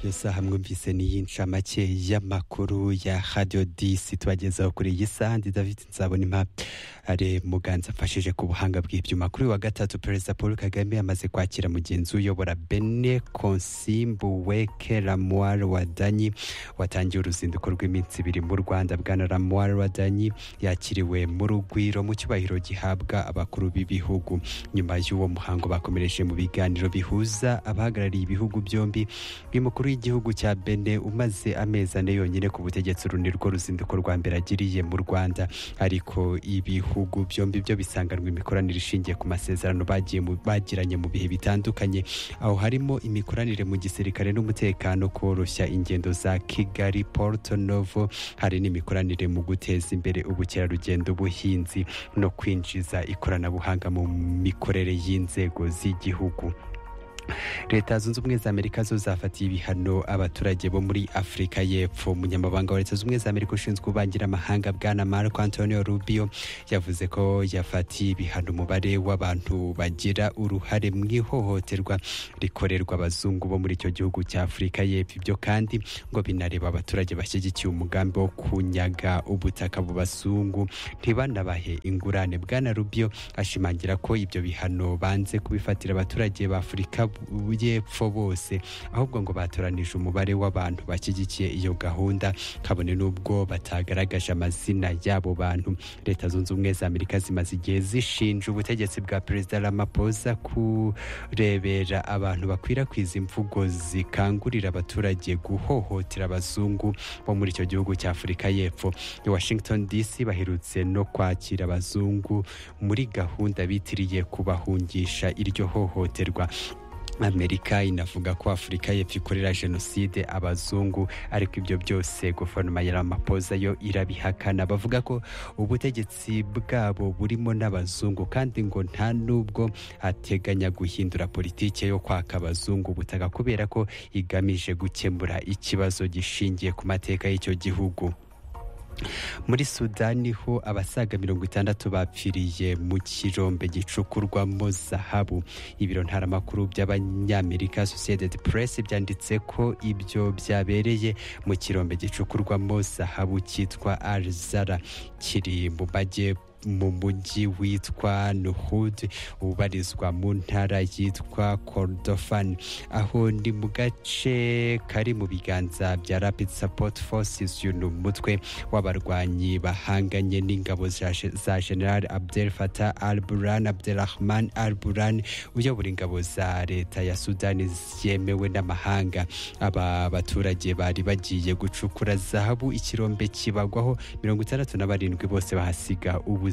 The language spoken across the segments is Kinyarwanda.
iyo saha mwumvise n'iyi ncamake y'amakuru ya radiyo disi tubagezaho kuri iyi saha ndi david nzabona impa ari muganza mfashije ku buhanga bw'ibyuma kuri uyu wa gatatu perezida paul kagame amaze kwakira mugenzi uyobora bene konsimbu weke ramuwari wadanyi watangiye uruzinduko rw'iminsi ibiri mu rwanda bwana ramuwari wadanyi yakiriwe mu rugwiro mu cyubahiro gihabwa abakuru b'ibihugu nyuma y'uwo muhango bakomereje mu biganiro bihuza abahagarariye ibihugu byombi uyu mukuru w'igihugu cya bene umaze amezi ane yonyine ku butegetsi uru ni rwo ruzinduko rwa mbere agiriye mu rwanda ariko ibihugu byombi byo bisanganwa imikoranire ishingiye ku masezerano bagiye mu- bagiranye mu bihe bitandukanye aho harimo imikoranire mu gisirikare n'umutekano koroshya ingendo za kigali porto novo hari n'imikoranire mu guteza imbere ubukerarugendo ubuhinzi no kwinjiza ikoranabuhanga mu mikorere y'inzego z'igihugu leta zunze ubumwe za amerika zo zafatiye ibihano abaturage bo muri afurika y'epfo umunyamabanga wa leta zunze ubumwe za amerika ushinzwe ububangira amahanga bwana marco antonio rubio yavuze ko yafatiye ibihano umubare w'abantu bagira uruhare mu ihohoterwa rikorerwa abazungu bo muri icyo gihugu cya afurika y'epfo ibyo kandi ngo binareba abaturage bashyigikiye umugambi wo kunyaga ubutaka mu bazungu ntibanabahe ingurane bwana rubio ashimangira ko ibyo bihano banze kubifatira abaturage ba afurika bu- y'epfo bose ahubwo ngo batoranije umubare w'abantu bashyigikiye iyo gahunda kabone n'ubwo batagaragaje amazina y'abo bantu leta zunze ubumwe za amerika zimaze igihe zishinja ubutegetsi bwa perezida ramaphosa kurebera abantu bakwirakwiza imvugo zikangurira abaturage guhohotera abazungu bo muri icyo gihugu cya afurika y'epfo i washington dc baherutse no kwakira abazungu muri gahunda bitiriye kubahungisha iryo hohoterwa amerika inavuga ko afurika y'epfo ikorera jenoside abazungu ariko ibyo byose guverinoma ya ramaphosa yo irabihakana bavuga ko ubutegetsi bwabo burimo n'abazungu kandi ngo nta n'ubwo ateganya guhindura politike yo kwaka abazungu ubutaka kubera ko igamije gukemura ikibazo gishingiye ku mateka y'icyo gihugu muri sudani ho abasaga mirongo itandatu bapfiriye mu kirombe gicukurwamo zahabu ibiro ntaramakuru by'abanyamerika associated press byanditse ko ibyo byabereye mu kirombe gicukurwamo zahabu cyitwa arizara kiri mu majyepfo mu mujyi witwa Nuhud ubarizwa mu ntara yitwa Kordofan aho ni mu gace kari mu biganza bya Rapid Support Forces uyu ni umutwe w'abarwanyi bahanganye n'ingabo za za General Abdel Fattah al-Burhan Abdelrahman al-Burhan uyobora ingabo za leta ya Sudani yemewe n'amahanga aba baturage bari bagiye gucukura zahabu ikirombe kibagwaho mirongo itandatu na barindwi bose bahasiga ubuzima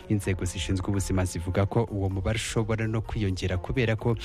inzego zishinzwe ubuzima zivuga ko uwo mubare ushobora no kwiyongera kubera ko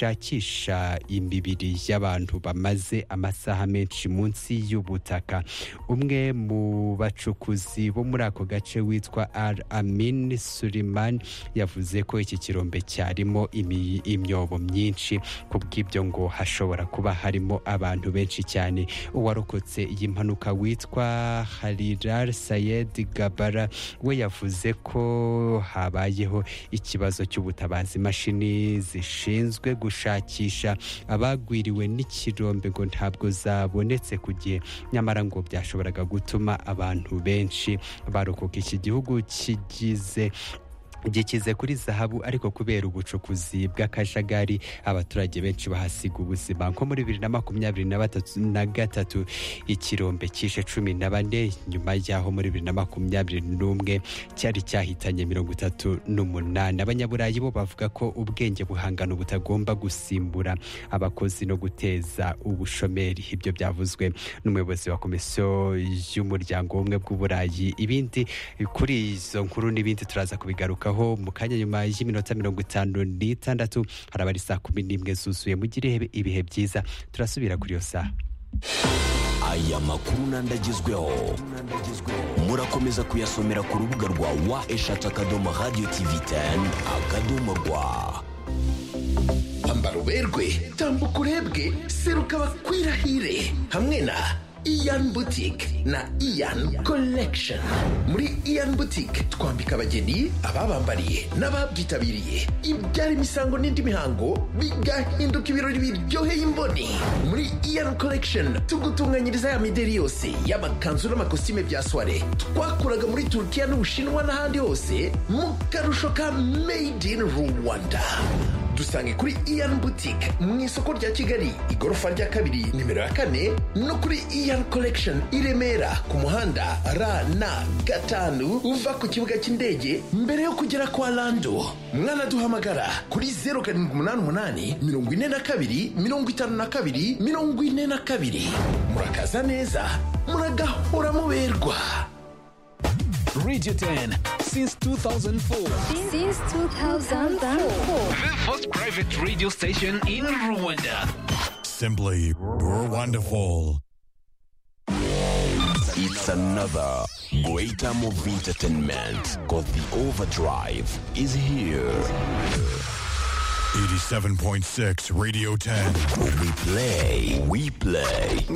bagishakisha imibiri y'abantu bamaze amasaha menshi munsi y'ubutaka umwe mu bacukuzi bo muri ako gace witwa al amin suleiman yavuze ko iki kirombe cyarimo imi- imyobo myinshi kubw'ibyo ngo hashobora kuba harimo abantu benshi cyane uwarokotse iyi mpanuka witwa harirar sayed gabara we yavuze ko habayeho ikibazo cy'ubutabazi imashini zishinzwe gushakisha abagwiriwe n'ikirombe ngo ntabwo zabonetse ku gihe nyamara ngo byashoboraga gutuma abantu benshi barokoka iki gihugu kigize gikize kuri zahabu ariko kubera ubucukuzi bw'akajagari abaturage benshi bahasiga ubuzima nko muri bibiri na makumyabiri na batatu na gatatu ikirombe cyishe cumi na bane nyuma y'aho muri bibiri na makumyabiri n'umwe cyari cyahitanye mirongo itatu n'umunani abanyaburayi bo bavuga ko ubwenge buhangano butagomba gusimbura abakozi no guteza ubushomeri ibyo byavuzwe n'umuyobozi wa komisiyo y'umuryango w'ubumwe bw'uburayi ibindi kuri izo nkuru n'ibindi turaza kubigarukaho mu kanya nyuma y'iminota mirongo itanu n'itandatu haraba ari saa kumi n'imwe zuzuye mugire ibihe byiza turasubira kuri iyo saha aya makuru n'andagezweho murakomeza kuyasomera ku rubuga rwa wa eshatu akadomo radiyo tivi teni akadomo rwa kwambara uberwe tambuka urebwe seruka bakwirahire hamwe na iyan butike na iyan collection muri iyan butike twambika abageni ababambariye n'ababyitabiriye ibyara imisango n'indi mihango bigahinduka ibirori biryoheye imboni muri iyan collection tugutunganyiriza ya mideri yose y'amakanzu n'amakositime bya soire twakuraga muri turukiya n'ubushinwa n'ahandi hose mu karusho ka made in rwanda dusange kuri iyan butike mu isoko rya kigali igorofa rya kabiri nimero ya kane no kuri iyan collection i remera ku muhanda rn gatanu uva ku kibuga cy'indege mbere yo kugera kwa lando mwanaduhamagara kuri zeru karindwi umunani umunani mirongo ine na kabiri mirongo itanu na kabiri mirongo ine na kabiri murakaza neza muragahora muberwa Radio 10 since 2004. Since 2004. The first private radio station in Rwanda. Simply wonderful. It's another great time of entertainment because the overdrive is here. 87.6 Radio 10. We play, we play.